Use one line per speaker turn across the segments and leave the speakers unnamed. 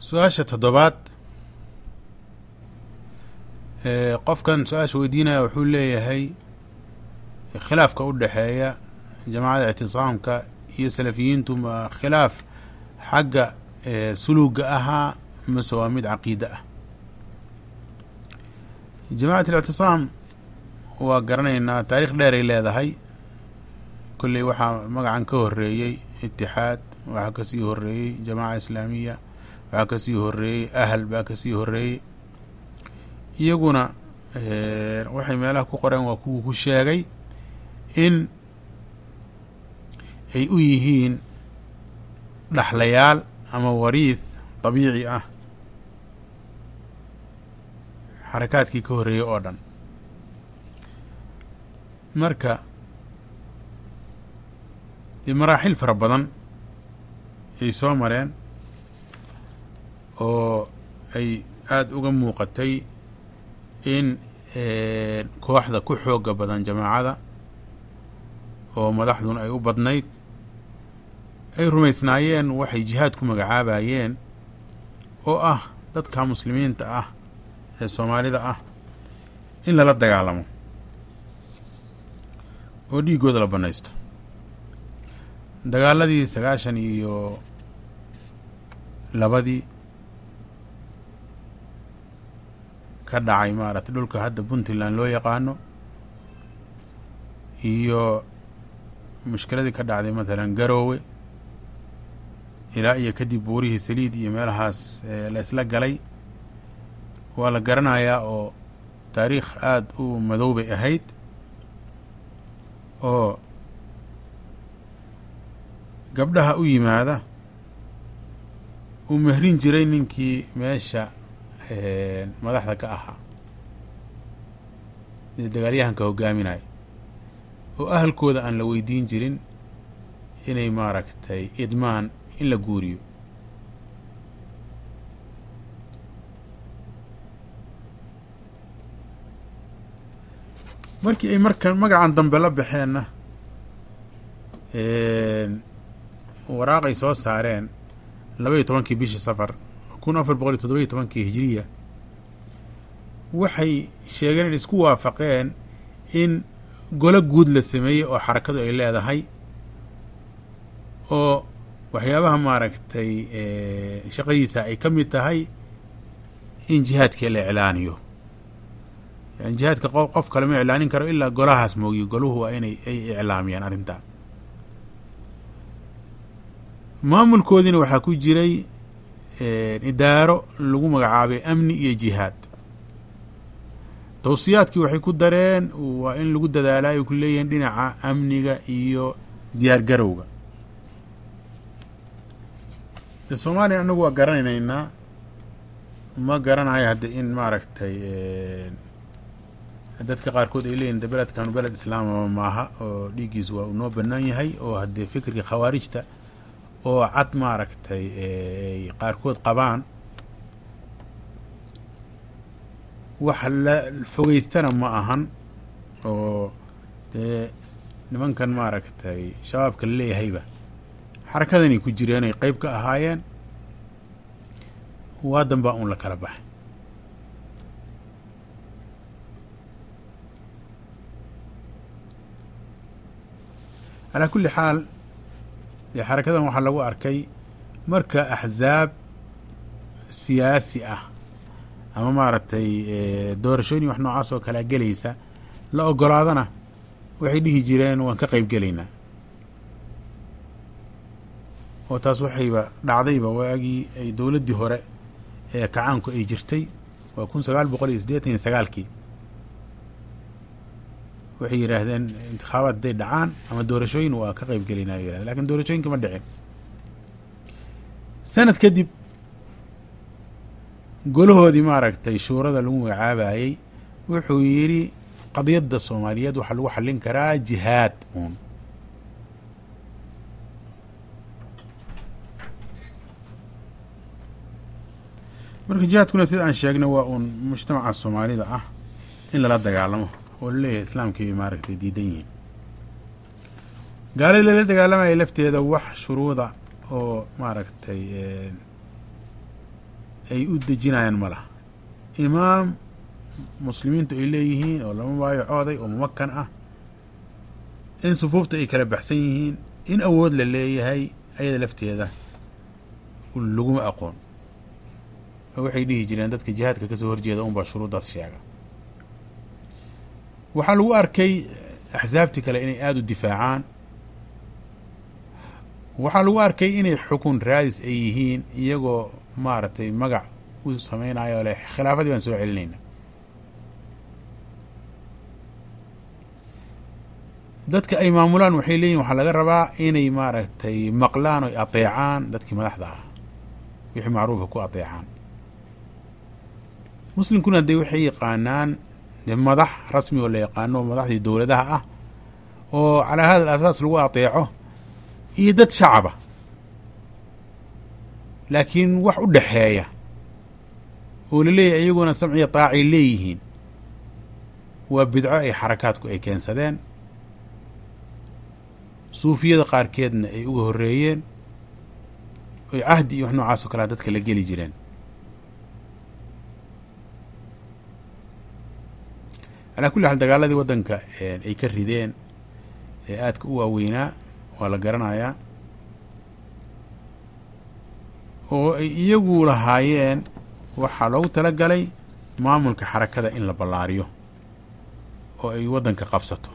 su-aasha toddobaad qofkan su-aasha weydiinaya wuxuu leeyahay khilaafka u dhexeeya jamaacada ictisaamka iyo salafiyiintu ma khilaaf xagga suluuga ahaa mase waa mid caqiida ah jamacat alictisaam waa garanaynaa taarikh dheeray leedahay kolley waxaa magacan ka horeeyey itixaad waxaa kasii horeeyey jamaaca islaamiya waxaa kasii horeeyey ahl baa kasii horeeyey iyaguna waxay meelaha ku qoreen waa kuwa ku sheegay in ay u yihiin dhaxlayaal ama wariith dabiici ah xarakaadkii ka horreeyey oo dhan marka dee maraaxil fara badan ay soo mareen oo ay aada uga muuqatay in kooxda ku xooga badan jamaacada oo madaxduna ay u badnayd ay rumaysnaayeen waxay jihaad ku magacaabayeen oo ah dadka muslimiinta ah ee soomaalida ah in lala dagaalamo oo dhiiggooda la bannaysto dagaaladii sagaashan iyo labadii ka dhacay maaragtay dhulka hadda puntland loo yaqaano iyo mushkiladii ka dhacday mathalan garoowe ilaa iyo kadib buurihii saliid iyo meelahaas la isla galay waa la garanayaa oo taariikh aada u madow bay ahayd oo gabdhaha u yimaada uu mehrin jiray ninkii meesha madaxda ka ahaa ee dagaalyahanka hogaaminaya oo ahalkooda aan la weydiin jirin inay maaragtay idmaan in la guuriyo markii ay marka magacan dambe la baxeenna waraaqay soo saareen laba iyo tobankii bishii safar kun afar boqol iyo toddoba iyo tobankii hijiriya waxay sheegeen in isku waafaqeen in golo guud la sameeyey oo xarakadu ay leedahay oo waxyaabaha maaragtay shaqadiisa ay ka mid tahay in jihaadkii la iclaaniyo yani jihaadka qof kale ma iclaanin karo ilaa golahaas moogiyo goluhu waa inay ay iclaamiyaan arrintaa maamulkoodiina waxaa ku jiray idaaro lagu magacaabay amni iyo jihaad tawsiyaadkii waxay ku dareen waa in lagu dadaalaa ay ku leeyihiin dhinaca amniga iyo diyaar garowga de soomaaliya anagu waa garanaynaynaa ma garanayo hadde in maaragtay dadka qaarkood ay leeyihin de beledkanu beled islaamaba maaha oo dhiiggiisu waa uu noo banaan yahay oo haddee fikirkii khawaarijta oo cad maaragtay ay qaarkood qabaan wax la fogeystana ma ahan oo dee nimankan maaragtay shabaabka la leeyahayba xarakadanay ku jireen ay qeyb ka ahaayeen waadan baa uun la kala baxay calaa kulli xaal dee xarakadan waxaa lagu arkay marka axzaab siyaasi ah ama maaragtay doorashooyin wax noocaas oo kalea gelaysa la ogolaadana waxay dhihi jireen waan ka qeyb gelaynaa oo taas waxayba dhacdayba waagii ay dowladdii hore ee kacaanku ay jirtay waa kun sagaal boqol iyo siddeetan iyo sagaalkii waxay yidhaahdeen intikhaabaad hadday dhacaan ama doorashooyin waa ka qeyb gelaynaa bay yirahdeen lakin doorashooyinka ma dhicin sanad kadib golahoodii maaragtay shuurada lagu magacaabayey wuxuu yidhi qadiyadda soomaaliyeed waxaa lagu xallin karaa jihaad uun marka jihaadkuna sida aan sheegnay waa uun mujtamaca soomaalida ah in lala dagaalamo oo laleeyahay islaamkii bay maaragtay diidan yihiin gaaladii lala dagaalamaya lafteeda wax shuruuda oo maaragtay ay u dejinayaan ma laha imaam muslimiintu ay leeyihiin oo lama baayacooday oo mumakan ah in sufuufta ay kala baxsan yihiin in awood la leeyahay ayada lafteeda laguma aqoon oo waxay dhihi jireen dadka jihaadka kasoo horjeeda unbaa shuruuddaas sheega waxaa lagu arkay axsaabtii kale inay aada u difaacaan waxaa lagu arkay inay xukun raadis ay yihiin iyagoo maaragtay magac u samaynayo leh khilaafadii baan soo celinayna dadka ay maamulaan waxay leeyihin waxaa laga rabaa inay maaragtay maqlaan oy ateecaan dadkii madaxda ah wixii macruufa ku ateecaan muslimkuna dee waxay yaqaanaan dee madax rasmi oo la yaqaano oo madaxdii dowladaha ah oo calaa hada asaas lagu ateeco iyo dad shacaba laakiin wax u dhexeeya oo la leeyahay iyaguna samciya taacay leeyihiin waa bidco ay xarakaadku ay keensadeen suufiyada qaarkeedna ay uga horreeyeen oy cahdi iyo wax noocaas oo kalea dadka la geli jireen calaa kulli xaal dagaaladii waddanka ay ka rideen ee aadka u waaweynaa waa la garanayaa oo ay iyagu lahaayeen waxaa loogu tala galay maamulka xarakada in la ballaariyo oo ay waddanka qabsato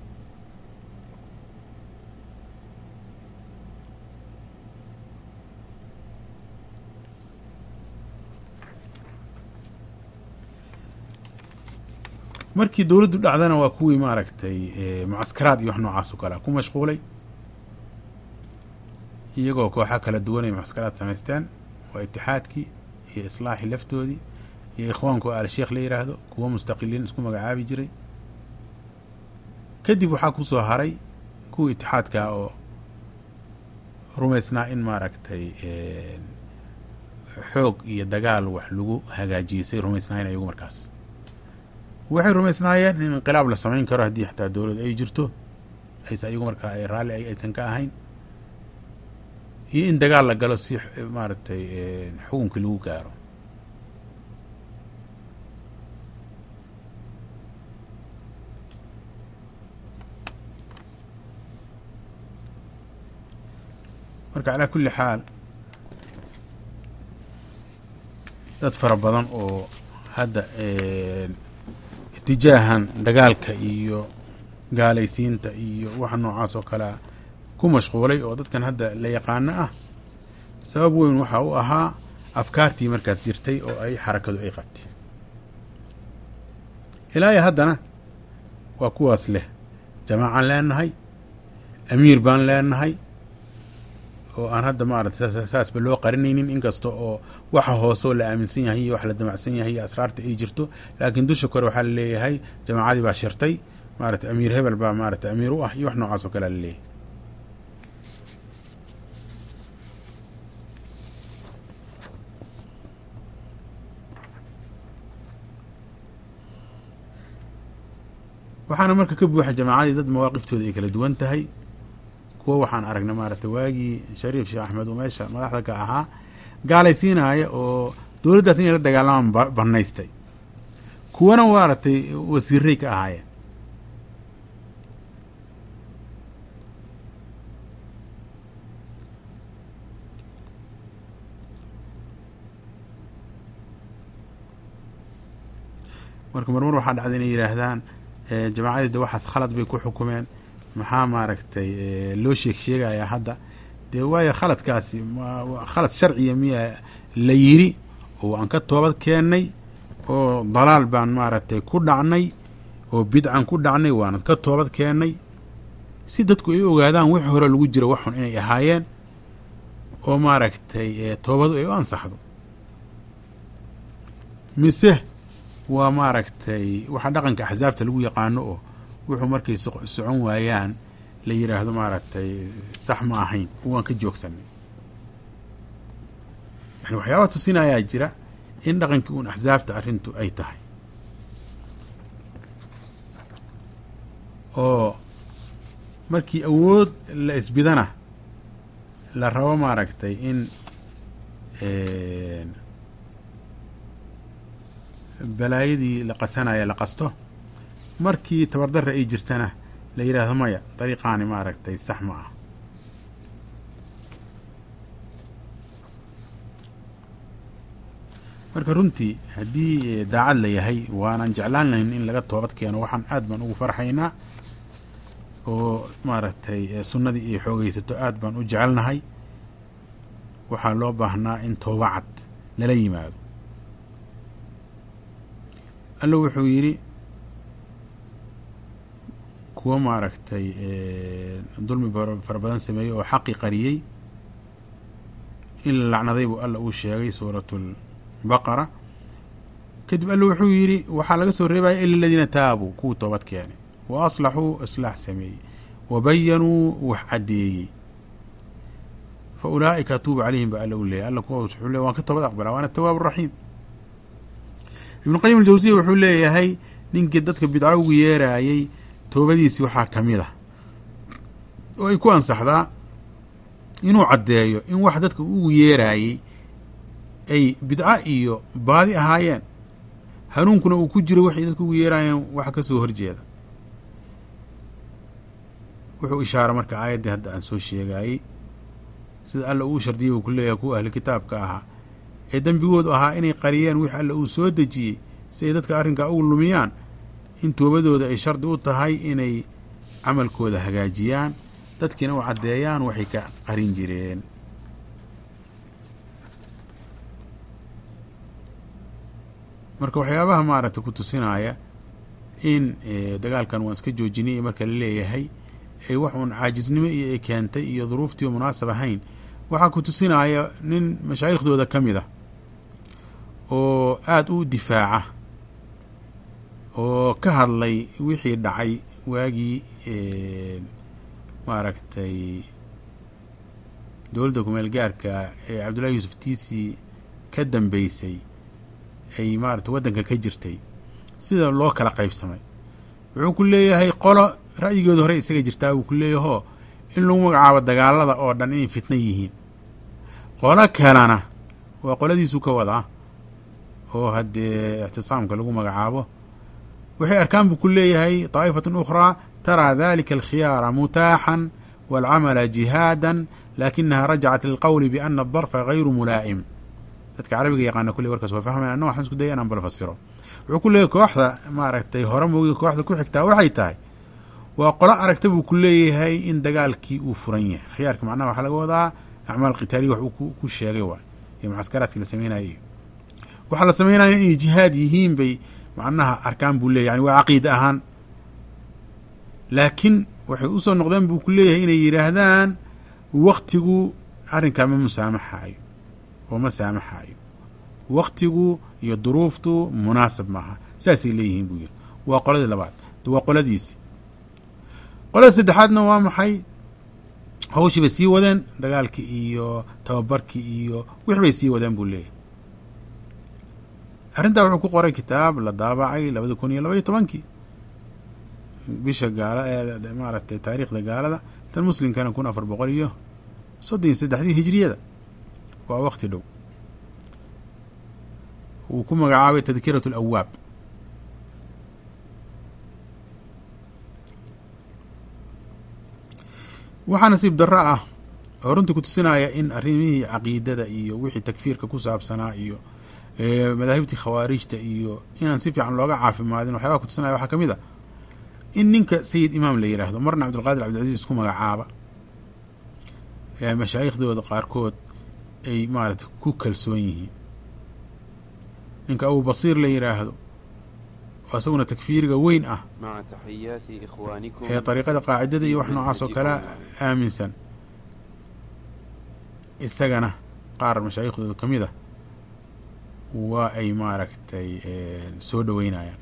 markii dowladdu dhacdana waa kuwii maaragtay mucaskaraad iyo wax noocaas oo kalea ku mashquulay iyagoo kooxa kala duwan ay mucaskaraad samaysteen waa itixaadkii iyo islaaxii laftoodii iyo ikhwaanku al sheekh la yidhaahdo kuwo mustaqiliin isku magacaabi jiray kadib waxaa kusoo haray kuwa itixaadkaa oo rumaysnaa in maaragtay xoog iyo dagaal wax lagu hagaajiyey rumaysnaayeen iyagu markaas waxay rumaysnaayeen in inqilaab la samayn karo haddii xataa dowlad ay jirto ayse iyagu markaa ay raalli aysan ka ahayn iyo in dagaal la galo si maaragtay xukunkii lagu gaaro marka calaa kulli xaal dad fara badan oo hadda itijaahan dagaalka iyo gaalaysiinta iyo waxa noocaas oo kalea ku mashquulay oo dadkan hadda la yaqaano ah sabab weyn waxa u ahaa afkaartii markaas jirtay oo ay xarakadu ay qabtay ilaa iyo haddana waa kuwaas leh jamaacaan leenahay amiir baan leenahay oo aan hadda maarata saasba loo qarinaynin inkasta oo waxa hoose oo la aaminsan yahay iyo wax la damacsan yahay iyo asraarta ay jirto laakiin dusha kore waxaa laleeyahay jamaacadii baa shirtay maarata amiir hebel baa maarata amiir u ah iyo wax noocaas oo kalea laleeyahay waxaana marka ka buuxa jamaacadii dad mawaaqiftooda ay kala duwan tahay kuwo waxaan aragnay maaragtay waagii shariif sheekh axmed uu meesha madaxda ka ahaa gaalaysiinaya oo dowladdaas inay la dagaalamaan banaystay kuwana maaragtay wasiiray ka ahaayeen marka marmar waxaa dhacda inay yidhaahdaan jamaacadii de waxaas khalad bay ku xukumeen maxaa maaragtay loo sheeg sheegayaa hadda dee waayo khaladkaasi khalad sharciya miya la yiri oo aan ka toobad keennay oo dalaal baan maaragtay ku dhacnay oo bidcan ku dhacnay waanad ka toobad keennay si dadku ay ogaadaan wixii hore lagu jiro waxun inay ahaayeen oo maaragtay toobadu ay u ansaxdo mise waa maaragtay waxa dhaqanka axsaabta lagu yaqaano oo wuxuu markay socon waayaan la yidhaahdo maaragtay sax ma ahayn waan ka joogsanay yani waxyaaba tusinayaa jira in dhaqankii uun axsaabta arrintu ay tahay oo markii awood la isbidana la rabo maaragtay in balaayadii la qasanaya la qasto markii tabardarra ay jirtana la yidhaahdo maya dariiqaani maaragtay sax ma ah marka runtii haddii daacad la yahay waanan jeclaan lahayn in laga toobad keeno waxaan aad baan ugu farxaynaa oo maaragtay sunnadii iyo xoogaysato aad baan u jecelnahay waxaa loo baahnaa in tooba cad lala yimaado alla wuxuu yidhi kuwa maaragtay dulmi fara badan sameeyey oo xaqi qariyey in la lacnaday buu alla uu sheegay suuratul baqara kadib alla wuxuu yidhi waxaa laga soo reebaya ila aladiina taabuu kuwii toobad keenay wa aslaxuu islaax sameeyey wa bayanuu wax caddeeyey fa ulaa'ika atuubu calayhim ba alla u leeyay alla kuwa wuxuu leey waan ka toobad aqbalaa waana atawaab araxiim ibnu qayim aljawsiya wuxuu leeyahay ninkii dadka bidco ugu yeeraayey toobadiisi waxaa ka mid ah oo ay ku ansaxdaa inuu caddeeyo in wax dadka ugu yeeraayey ay bidco iyo baadi ahaayeen hanuunkuna uu ku jiro waxay dadka ugu yeeraayeen wax ka soo horjeeda wuxuu ishaara marka aayaddii hadda aan soo sheegaayey sida alla uu shardiyey uu ku leeyahay kuwa ahli kitaabka ahaa ee dembigoodu ahaa inay qariyeen wix alla uu soo dejiyey si ay dadka arrinkaa ugu lumiyaan in toobadooda ay shardi u tahay inay camalkooda hagaajiyaan dadkiina u caddeeyaan waxay ka qarin jireen marka waxyaabaha maaragtay ku tusinaya in dagaalkan waan iska joojinay marka la leeyahay ay wax uun caajisnimo iyo ay keentay iyo duruuftii munaasab ahayn waxaa ku tusinaya nin mashaaikhdooda ka mid ah oo aada u difaaca oo ka hadlay wixii dhacay waagii maaragtay dowladda kumeel gaarka ee cabdullahi yuusuf tiisi ka dambeysay ay maaragtay waddanka ka jirtay sida loo kala qaybsamay wuxuu ku leeyahay qolo ra'yigooda hore isaga jirtaa wuu ku leeyahoo in lagu magacaabo dagaalada oo dhan inay fitna yihiin qolo kalena waa qoladiisuu ka wadaa oo haddee ictisaamka lagu magacaabo waxay arkaan buu ku leeyahay طaa'ifaة أkhraa taraa dalika alkhiyaara mutaaxan wاlcamala jihaadan lakinaha rajacat lilqowli biana adarfa gayru mulaa'im dadka carabiga yaqaana kulley warkaas waa fahmayan anna waxaan isku daya inaan bal fasiro wuxuu ku leeyahay kooxda maaragtay hore moogi kooxda ku xigtaa waxay tahay waa qolo aragta buu ku leeyahay in dagaalkii uu furan yahay khiyaarka macnaha waxaa laga wadaa acmaal qitaaliya wax uu ku sheegay waay iyo mucaskaraadkii la sameynayay waxaa la sameynaya inay jihaad yihiin bay macnaha arkaan buu leeyahy yani waa caqiida ahaan laakiin waxay usoo noqdeen buu ku leeyahay inay yidhaahdaan waktigu arrinkaa ma musaamaxaayo oo ma saamaxaayo waktigu iyo duruuftu munaasab maaha saasay leeyihiin buu yiri waa qoladii labaad waa qoladiisi qolada saddexaadna waa maxay hawshii bay sii wadeen dagaalkii iyo tababarkii iyo wix bay sii wadeen buu leeyahay arrintaa wuxuu ku qoray kitaab la daabacay labada kun iyo laba iyo tobankii bisha gaala ee maaragtay taariikhda gaalada tan muslimkana kun afar boqol iyo soddon iyo saddexdii hijriyada waa wakti dhow uu ku magacaabay tadkiratu alawaab waxaa nasiib darro ah oo runtii ku tusinaya in arrimihii caqiidada iyo wixii takfiirka ku saabsanaa iyo madaahibtii khawaarijta iyo inaan si fiican looga caafimaadin waxyaabaa kutusinaya waxaa ka mid a in ninka sayid imaam la yidhaahdo marna cabdulqaadir cabdilcaziz isku magacaaba mashaaikhdooda qaarkood ay maaragtay ku kalsoon yihiin ninka abu basiir la yidhaahdo oo isaguna takfiiriga weyn ah ee dariiqada qaacidada iyo wax noocaas oo kale aaminsan isagana qaar mashaaikhdooda ka mid a waa ay maaragtay soo dhoweynayaan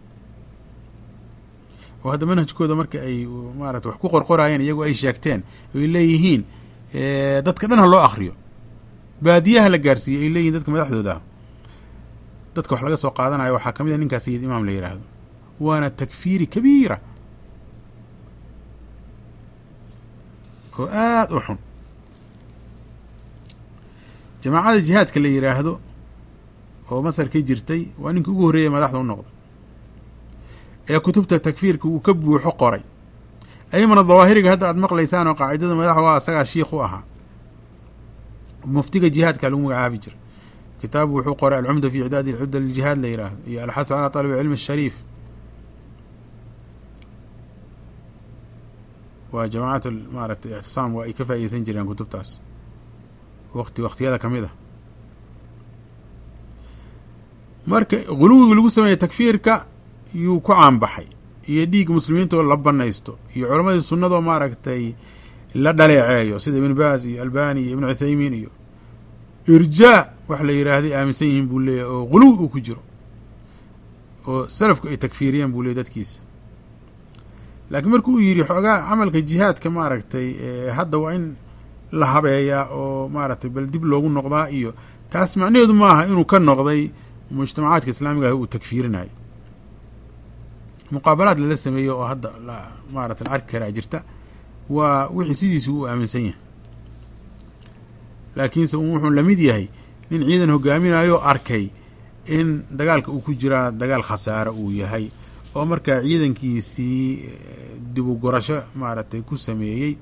oo hadda manhajkooda marka ay maarata wax ku qorqoraayeen iyagu ay sheegteen ay leeyihiin dadka dhan ha loo akriyo baadiyaha la gaarsiiyey ay leeyihin dadka madaxdooda ah dadka wax laga soo qaadanayo waxaa ka mid a ninkaa sayid imaam la yidhaahdo waana takfiiri kabiira oo aada u xun jamaacada jihaadka la yidhaahdo oo masar ka jirtay waa ninkii ugu horreeyay madaxda u noqday ee kutubta takfiirka uu ka buuxo qoray ayamana dawaahiriga hadda aad maqlaysaan oo qaacidada madaxa waa asagaa shiikh u ahaa muftiga jihaadka lagu magacaabi jira kitaabu wuxuu qoray alcumda fi icdaadi alcudda liljihaad la yiraahdo iyo alxasu calaa talab cilmi ashariif waa jamacat maaratay ictisaam waa ay ka faa'iideysan jireen kutubtaas waqti waqtiyada ka mid a marka guluwiga lagu sameeyey takfiirka yuu ku caanbaxay iyo dhiig muslimiinta oo la banaysto iyo culammadii sunnadoo maaragtay la dhaleeceeyo sida ibn baaz iyo albani iyo ibn cuthaymiin iyo irjaa wax la yiraahday aaminsan yihiin buu leeyahy oo guluwi uu ku jiro oo salafku ay takfiiriyeen buu leeyay dadkiisa laakiin marku uu yidhi xoogaa camalka jihaadka maaragtay hadda waa in la habeeyaa oo maaragtay bal dib loogu noqdaa iyo taas macnaheedu maaha inuu ka noqday mujtamacaadka islaamiga ah uu takfiirinayo muqaabalaad lala sameeyo oo hadda maarata la arki karaa jirta waa wixii sidiisu uu aaminsan yahay laakiinse wuxuu lamid yahay nin ciidan hogaaminayo arkay in dagaalka uu ku jiraa dagaal khasaaro uu yahay oo markaa ciidankiisii dib u gurasho maaragtay ku sameeyey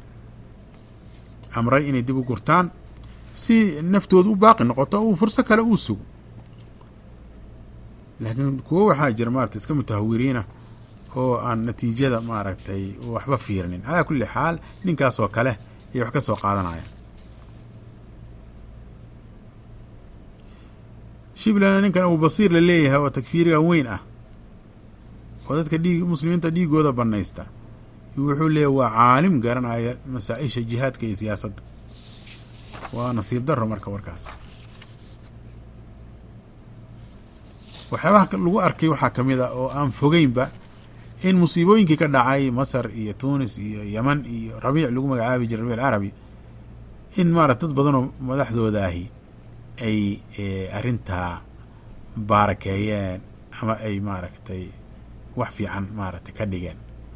amray inay dib u gurtaan si naftooda u baaqi noqoto uu furso kale uu sugo laakiin kuwo waxaa jira maarata iska mutahawiriina oo aan natiijada maaragtay waxba fiirinin calaa kulli xaal ninkaasoo kale iyo wax ka soo qaadanaya shiblana ninkan abuu basiir la leeyahay oo takfiiriga weyn ah oo dadka dhiig muslimiinta dhiigooda banaysta wuxuu leeyahy waa caalim garanaya masaa-isha jihaadka iyo siyaasadda waa nasiib daro marka warkaas waxyaabaha lagu arkay waxaa ka mid a oo aan fogeynba in musiibooyinkii ka dhacay masar iyo tunis iyo yeman iyo rabiic lagu magacaabi jiray rabiic carabi in maarata dad badanoo madaxdoodaahi ay arrintaa baarakeeyeen ama ay maaragtay wax fiican maaragtay ka dhigeen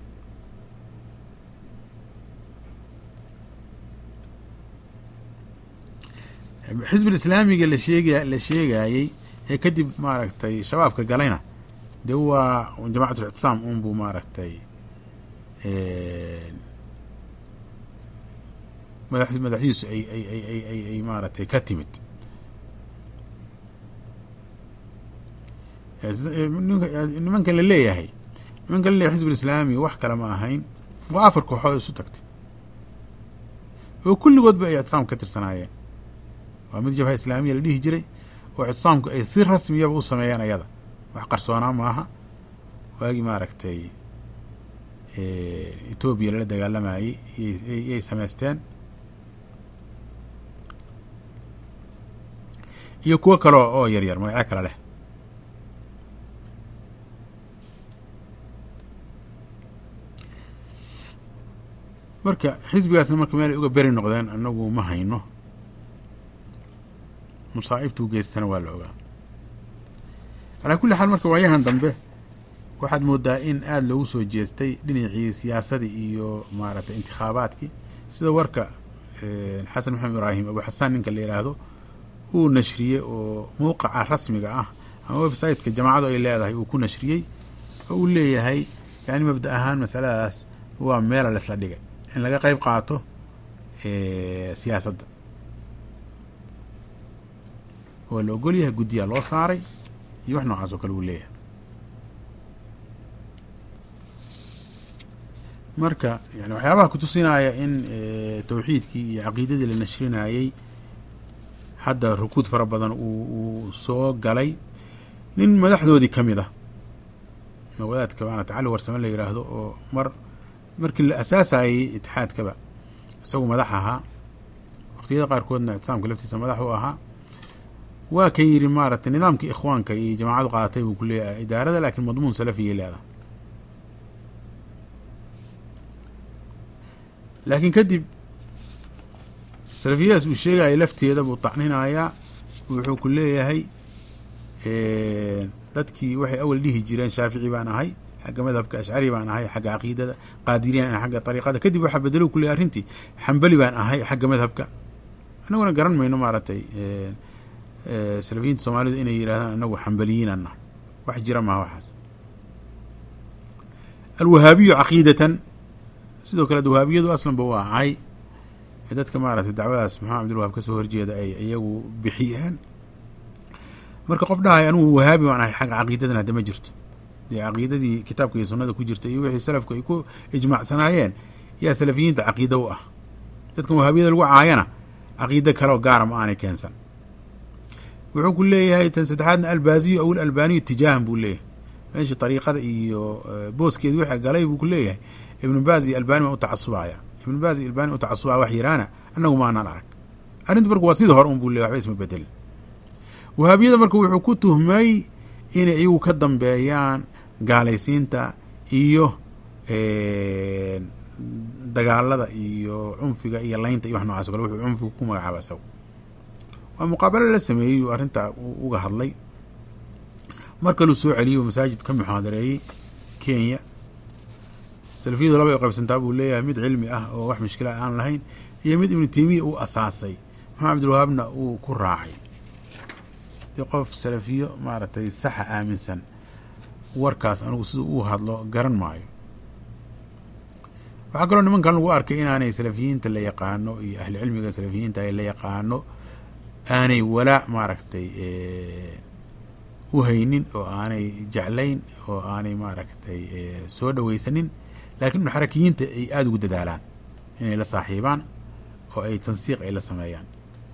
xisbul islaamiga la sheega la sheegayey ee kadib maaragtay shabaabka galayna dee waa jamacatul ictisaam unbuu maaragtay madax madaxdiisu ay ay ay ay ay ay maaragtay ka timid nimankan la leeyahay nimankan la leeyahay xisbul islaami wax kale ma ahayn waa afar kooxood isu tagtay oo kulligoodba ay ictisaamka ka tirsanaayeen waa mid jabha islaamiya la dhihi jiray oo ictisaamku ay si rasmiyaba u sameeyeen ayada wax qarsoonaa maaha waagii maaragtay etoobiya lala dagaalamayey yay samaysteen iyo kuwo kale oo yar yar magacyo kale leh marka xisbigaasna marka meel ay uga beri noqdeen anagu ma hayno masaa'ibtuu geystana waa la ogaa calaa kulli xaal marka waayahan dambe waxaad moodaa in aada loogu soo jeestay dhinacii siyaasadii iyo maaragtay intikhaabaadkii sida warka xasan maxamed ibraahim abu xasaan ninka la yidhaahdo uu nashriyey oo mowqaca rasmiga ah ama websiteka jamaacadu ay leedahay uu ku nashriyey oo uu leeyahay yani mabda ahaan masaladaas waa meela laisla dhigay in laga qeyb qaato siyaasadda waa la ogol yahay guddiyaa loo saaray iyo wax noocaas oo kale uu leeyahay marka yani waxyaabaha kutusinaya in tawxiidkii iyo caqiidadii la nashrinayey hadda rukuud fara badan uu soo galay nin madaxdoodii ka mid ah wadaadka maarata cali warsame la yidhaahdo oo mar markii la asaasayey itixaadkaba isagu madax ahaa waqtiyada qaarkoodna ictisaamka laftiisa madax u ahaa waa kan yidhi maaragtay nidaamka ikhwaanka iyo jamaacadu qaadatay buu ku leeyahay idaarada laakiin madmuun salafiyay leedahay laakiin kadib salafiyadaas uu sheegaya lafteeda buu tacninayaa wuxuu ku leeyahay dadkii waxay awal dhihi jireen shaafici baan ahay xagga madhabka ashcari baan ahay xagga caqiidada qaadiriyan ahay xagga ariiqada kadib waxaa bedelo ku leeyahy arrintii xambali baan ahay xagga madhabka annaguna garan mayno maaragtay salafiyiinta soomaalida inay yidhahdaan anagu xambaliyiin nahay wax jira maha waxaas alwahaabiyu caqiidatan sidoo kale wahaabiyadu aslanba waa cay dadka maaragtay dacwadaas maxamed cabdilwahaab kasoo horjeeda ay iyagu bixiyeen marka qof dhahay anugu wahaabi waan ahay xagga caqiidadan hadda ma jirto dee caqiidadii kitaabka iyo sunnada ku jirta iyo wixii salafku ay ku ijmaacsanaayeen yaa salafiyiinta caqiida u ah dadkan wahaabiyada lagu caayana caqiido kaleo gaara ma aanay keensan wuxuu ku leeyahay tan saddexaadna albaasiyu aw alalbaaniyu tijaahan buu leeyahay meeshii ariiqada iyo booskeedi wixii galay buu ku leeyahay ibnu baaz iyo albani baan u tacasubaya ibnu baaz iyo albani u tacasubaya wax yiraana annagu maanaan arag arrinta marka waa sida hore un buu leyay waxba isma bedelin wahaabiyada marka wuxuu ku tuhmay inay iyagu ka dambeeyaan gaalaysiinta iyo dagaalada iyo cunfiga iyo laynta iyo wax nocaas o kale wuxuu cunfiga ku magacaaba isago waa muqaabalo la sameeyey uu arrintaa uga hadlay mar kaluu soo celiyey uu masaajid ka muxaadareeyey kenya salafiyadu laba ay qaybsantaa buu leeyahay mid cilmi ah oo wax mushkila aan lahayn iyo mid ibnu teymiya uu asaasay maxamed cabdilwahaabna uu ku raacay dee qof salafiyo maaragtay saxa aaminsan warkaas anigu siduu uu hadlo garan maayo waxaa kaloo nimankan lagu arkay inaanay salafiyiinta la yaqaano iyo ahli cilmiga salafiyiinta ay la yaqaano aanay walaa maaragtay u haynin oo aanay jeclayn oo aanay maaragtay soo dhaweysanin laakiin muxarakiyiinta ay aada ugu dadaalaan inay la saaxiibaan oo ay tansiiq ay la sameeyaan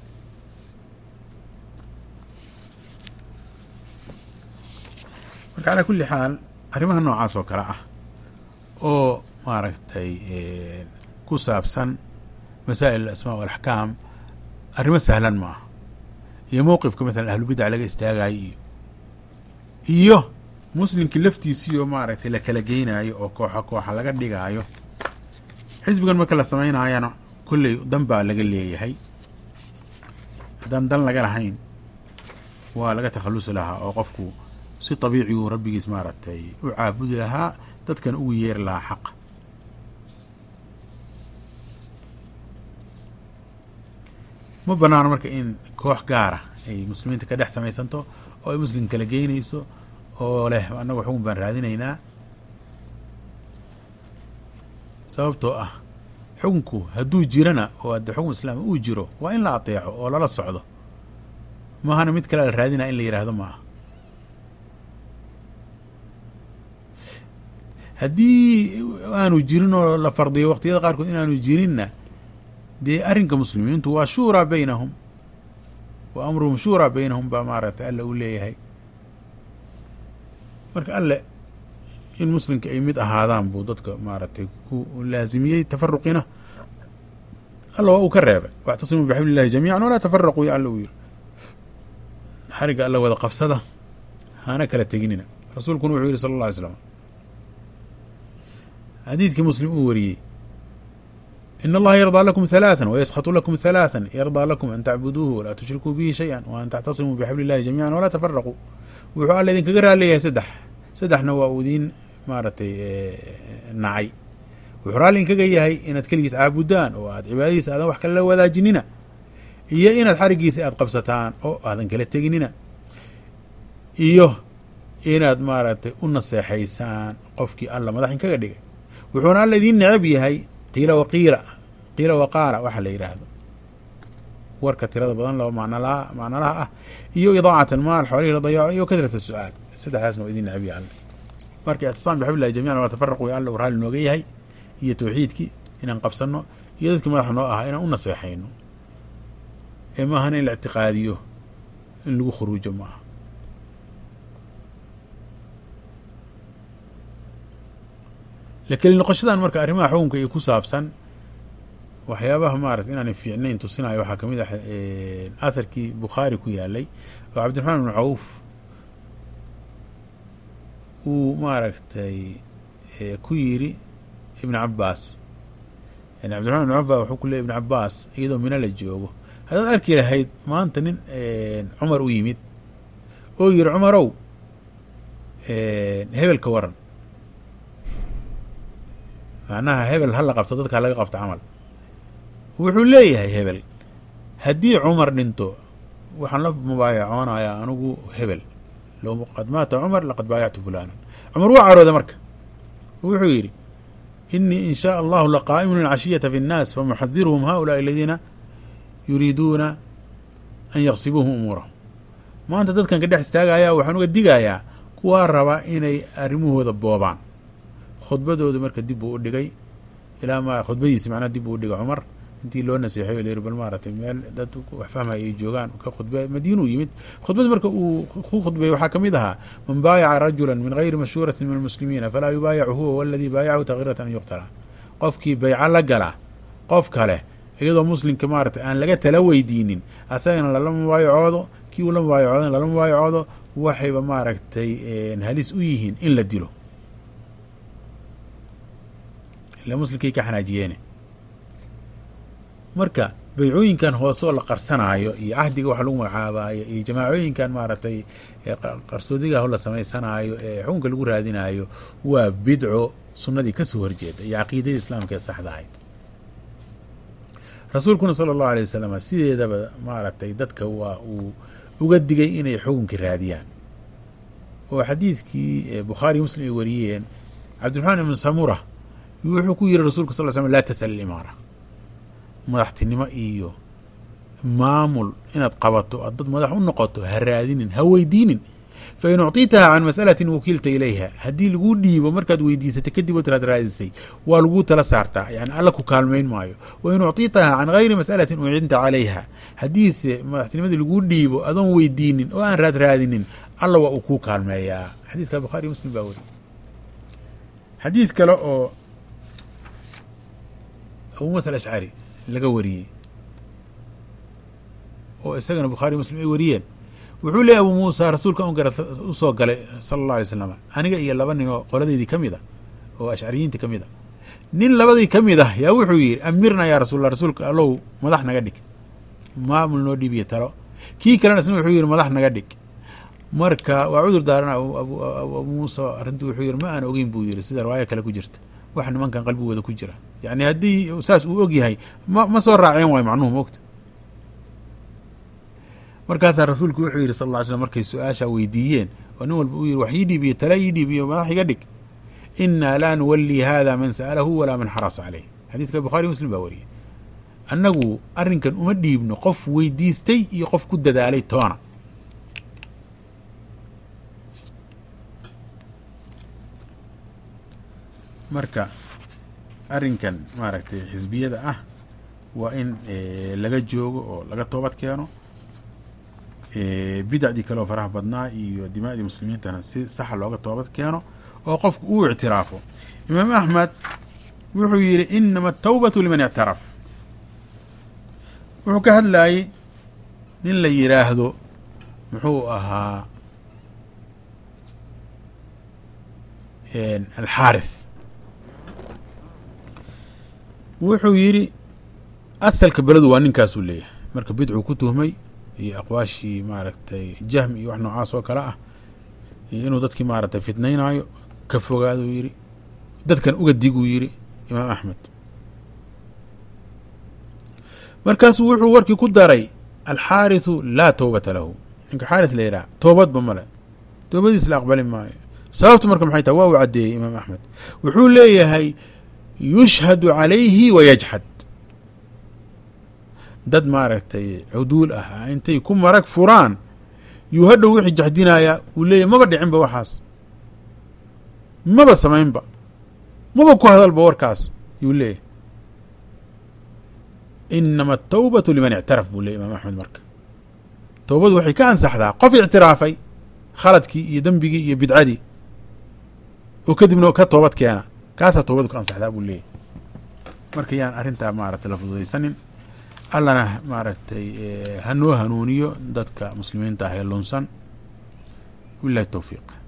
marka calaa kulli xaal arrimaha noocaas oo kale ah oo maaragtay ku saabsan masaa'il alasmaa walaxkaam arrimo sahlan ma ah iyo mowqifka masalan ahlubidac laga istaagayo iyo iyo muslimkii laftiisiioo maaragtay la kala geynaayo oo kooxa kooxa laga dhigaayo xisbigan marka la samaynaayana kolley dan baa laga leeyahay haddaan dan laga lahayn waa laga takhallusi lahaa oo qofku si tabiici uu rabbigiis maaragtay u caabudi lahaa dadkan ugu yeeri lahaa xaqa ma banaano marka in koox gaara ay muslimiinta ka dhex samaysanto oo ay muslim kala geynayso oo leh annagu xukun baan raadinaynaa sababtoo ah xukunku hadduu jirana oo adde xukun islaam uu jiro waa in la ateeco oo lala socdo mahana mid kale la raadinaya in la yidhaahdo ma ah haddii aanu jirin oo la fardiyo waqtiyada qaarkood inaanu jirinna dee arrinka muslimiintu waa shuuraa baynahum wa amruhum shuuraa baynahum baa maaragtay alle uu leeyahay marka alle in muslimka ay mid ahaadaan buu dadka maaragtay ku laasimiyey tafaruqina alla waa uu ka reebay wactasimuu bixabli illahi jamiican walaa tafaraquu ya alla uu yiri xarigga alla wada qabsada hana kala teginina rasuulkuna wuxuu yihi sala alla alay slam xadiidkii muslim uu wariyey in allaha yardaa lakum halaathan wayaskatu lakum halaathan yardaa lakum an tacbuduuhu walaa tushrikuu bihi shay-an wa an tactasimuu bixabli illahi jamiican walaa tafaraquu wuxuu alla idinkaga raaliyahay saddex saddexna waa uu idiin maaragtay nacay wuxuu raalli inkaga yahay inaad keligiis caabudaan oo aad cibaadadiisa aadan wax kale la wadaajinina iyo inaad xarigiisa aad qabsataan oo aadan kala teginina iyo inaad maaragtay u naseexaysaan qofkii alla madax inkaga dhigay wuxuuna alla idiin necab yahay qiila waqiila qiila waqaala waxa la yidhaahdo warka tirada badan laba macnalaha macnalaha ah iyo idaacat almaal xoolihii la dayaaco iyo kasrat su-aal saddexdaasna waa idin necab yahay alle marka ictisaam bixablillahi jamican waa tafaraqu alla uu raalli nooga yahay iyo tawxiidkii inaan qabsano iyo dadkii madaxa noo ahaa inaan u naseexayno ee maahana in la ictiqaadiyo in lagu khuruujo ma aha lakeli noqoshadan marka arrimaha xukunka iyo ku saabsan waxyaabaha maarata inaanay fiicnayn tusinayo waxaa kamid ah atharkii bukhaari ku yaalay oo cabdiraxmaan ibnu cawf uu maaragtay ku yiri ibn cabaas yani cabdiraxman ibn cawf baa wuxuu ku leey ibn cabaas iyadoo mina la joogo haddaad arki lahayd maanta nin cumar u yimid oo yiri cumarow hebel ka waran macnaha hebel ha la qabto dadka halaga qabto camal wuxuu leeyahay hebel haddii cumar dhinto waxaan la mubaayacoonayaa anigu hebel low qad maata cumar laqad baayactu fulanan cumar waa carooda marka wuxuu yidhi inii in shaa allahu laqaa'imun alcashiyata fi nnaas famuxadiruhum haulaai aladiina yuriiduuna an yaqsibuuhum umuurahum maanta dadkan ka dhex istaagayaa waxaan uga digayaa kuwaa raba inay arrimahooda boobaan khudbadooda marka dib buu u dhigay ilaa ma khudbadiisi macnaha dib buu u dhigay cumar intii loo naseexay o la yiri bal maaratay meel dad wax fahmaya ay joogaan ka khudbe madiinuu yimid khudbad marka uu ku khudbeeyey waxaa ka mid ahaa man baayaca rajula min gayri mashhuuratin min almuslimiina falaa yubaayacu huwa waladii baayacahu takiratan an yuqtala qofkii bayco la gala qof kale iyadoo muslimka maaratay aan laga tala weydiinin asagana lala mubaayacoodo kii uu la mubaayacoodan lala mubaayacoodo waxayba maaragtay halis u yihiin in la dilo ila muslimkay ka xanaajiyeene marka baycooyinkan hoose oo la qarsanaayo iyo cahdiga wax lagu magacaabaayo iyo jamaacooyinkan maaragtay qarsoodigaah la samaysanaayo ee xukunka lagu raadinaayo waa bidco sunnadii kasoo horjeeda iyo caqiidadii islaamka ee saxda ahayd rasuulkuna sala allahu alay wasalam sideedaba maaragtay dadka waa uu uga digay inay xukunka raadiyaan oo xadiidkii bukhaari muslim ay wariyeen cabdiraxmaan ibnu samura wuxuu ku yiri rasulka sal l slm laa tasal alimaara madaxtinimo iyo maamul inaad qabato aad dad madax u noqoto ha raadinin ha weydiinin fain ucطitaha can mas'alatin wakiilta ilayha haddii laguu dhiibo markaad weydiisatay kadib oo tiraad raadisay waa laguu tala saartaa yani alla ku kaalmayn maayo wain ucطitaha can gayri mas'alatin ucinta calayha haddiise madaxtinimadii laguu dhiibo adoon weydiinin oo aan raad raadinin alla waa uu kuu kaalmeeyaa xadiidka bukhaari muslim baa weri xadiid kale oo abu musa alashcari laga wariyey oo isagana bukhaari muslim ay wariyeen wuxuu leeyay abu muusa rasuulka un gara usoo galay sala allah alay slam aniga iyo laba nin oo qoladeydii ka mid a oo ashcariyiintii ka mid a nin labadii ka mid ah yaa wuxuu yidhi amirna yaa rasuulallah rasuulka allow madax naga dhig maamul noo dhiibiyo talo kii kalena isna wuxuu yidhi madax naga dhig marka waa cudur daarana abu muusa arrintu wuxuu yidhi ma aan ogeyn buu yidhi sida riwaayo kale ku jirta wax nimankan qalbigooda ku jira yani haddii saas uu og yahay ma ma soo raaceen waayo macnuhu moogta markaasaa rasuulku wuxuu yidhi sal lla ly slm markay su-aasha weydiiyeen oo nin walba uu yidhi wax ii dhiibiyo tala ii dhiibiyo madax iga dhig inaa laa nuwallii hada man sa'alahu walaa man xarasa caleyh xadiidka bukhaari muslim baa wariyay annagu arrinkan uma dhiibno qof weydiistay iyo qof ku dadaalay toona marka arrinkan maaragtay xisbiyada ah waa in laga joogo oo laga toobad keeno bidacdii kaleoo faraha badnaa iyo dimaa'dii muslimiintana si saxa looga toobad keeno oo qofku uu ictiraafo imaam axmed wuxuu yidhi inama atawbatu liman ictaraf wuxuu ka hadlayey nin la yidhaahdo muxuu ahaa alxaarith wuxuu yidhi asalka beledu waa ninkaasuu leeyahay marka bidcuu ku tuhmay iyo aqwaashii maaragtay jahmi iyo wax noocaas oo kale ah iyo inuu dadkii maaragtay fitnaynaayo ka fogaaduu yidhi dadkan uga diguu yidhi imaam axmed markaasuu wuxuu warkii ku daray alxaarithu laa towbata lahu ninka xaarith la yidhaha toobadba male toobadiis la aqbali maayo sababtu marka maxay tahay waa uu caddeeyey imaam axmed wuxuu leeyahay yushhadu calayhi wa yajxad dad maaragtay cuduul ah intay ku marag furaan yuu hadhow wixii jaxdinayaa uu leeyahy maba dhicinba waxaas maba samaynba maba ku hadalba warkaas yuu leeyahy inama atawbatu liman ictaraf buu leeyay imaam axmed marka towbadu waxay ka ansaxdaa qof ictiraafay khaladkii iyo dembigii iyo bidcadii oo kadibna ka toobad keena kaasaa toobadu ka ansaxdaa buu leeyahy marka yaan arrintaa maaragtay la fududaysanin allana maaragtay hanoo hanuuniyo dadka muslimiinta ah ee lunsan wilahi towfiiq